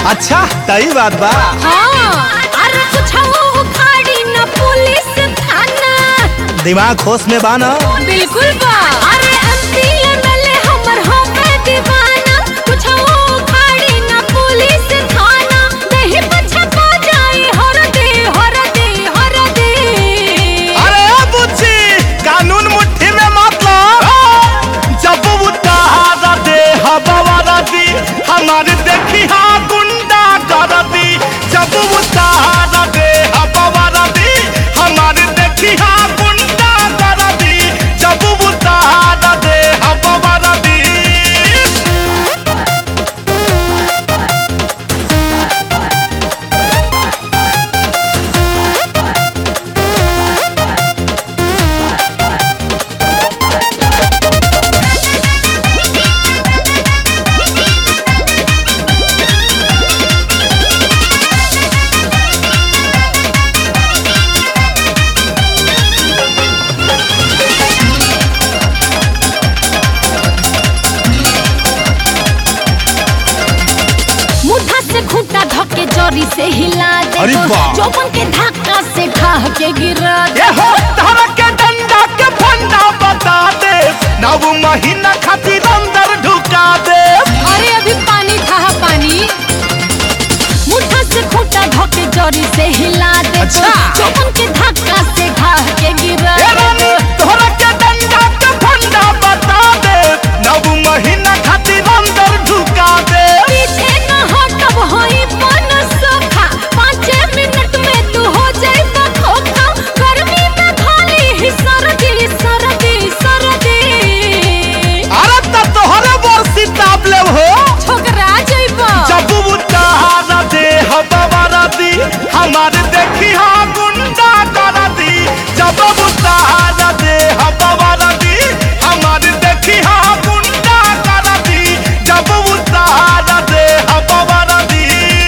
अच्छा तई बात बा हाँ अरे कुछ उखाड़ी न पुलिस थाना दिमाग होश में बा ना बिल्कुल बा अरे एमपी एमएलए हमर होवे दीवाना कुछ उखाड़ी न पुलिस थाना नहीं पछपा जाई हर दे हर दे हर दे अरे बुच्ची कानून मुट्ठी में मतलब जब उतारा दे हवा दी हमारे देखी हाँ गुंडा कर दी जब उतारा दे हवा दी हमारे देखी हाँ गुंडा कर दी जब उतारा दे हवा दी मुठा से खूंटा धके जरी से हिला दे अरे वाह। चौपन के धक्का से ढाह के गिरा दे ये हो धर के डंडा के फंडा बता दे नव महीना खातिर अंदर ढुका दे अरे अभी पानी था पानी मुठा से खूंटा धके जरी से हिला दे अच्छा। चौपन के धक्का से ढाह के गिरा ए रानी दे धर के डंडा के फंडा बता दे नव महीना खातिर अंदर ढुका दे पीछे न हटब होई पन सोखा पाँच मिनट में तू हो जाए खोखा गर्मी में खाली ही सर्दी सर्दी सर्दी अरे त तोहरे बरसी ताप ले हो छोकरा जइबा जब उतारा दे हवा दी हमारे देखी हाँ गुंडा कर दी जब उतारा दे हवा दी हमारे देखी हाँ गुंडा कर दी जब उतारा दे हवा दी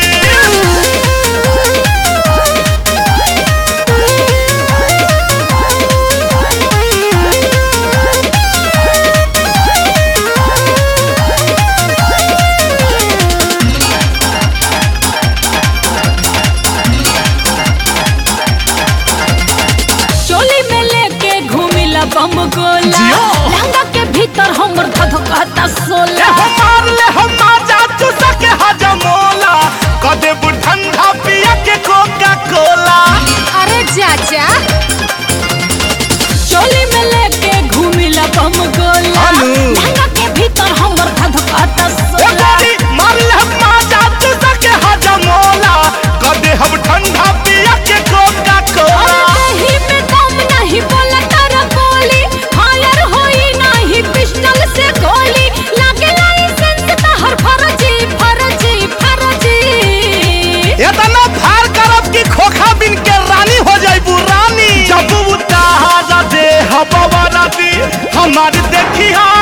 चोली में लेके घूमिला बम गोला जियो। लहंगा के भीतर हमर धधकता ले सोला हमार ले हमार जातू सके हजमोला कदे ठंडा पिया के कोका कोला अरे चाचा चोली में लेके घूमिला बम गोला अनु। लहंगा के भीतर हमर धधकता ए सोला गोरी मार ले हमार जातू सके हजमोला कदे हम ठंडा पिया के कोका कोला अरे दही में दम नहीं बोला तारा बोली फायर होई नहीं पिस्टल से गोली लागे लाइसेंस तहर फर्जी फर्जी फर्जी इतना फार करब कि खोखा बिन के रानी हो जाइबू रानी जब उतारा दे हवा दी हमार देखी हाँ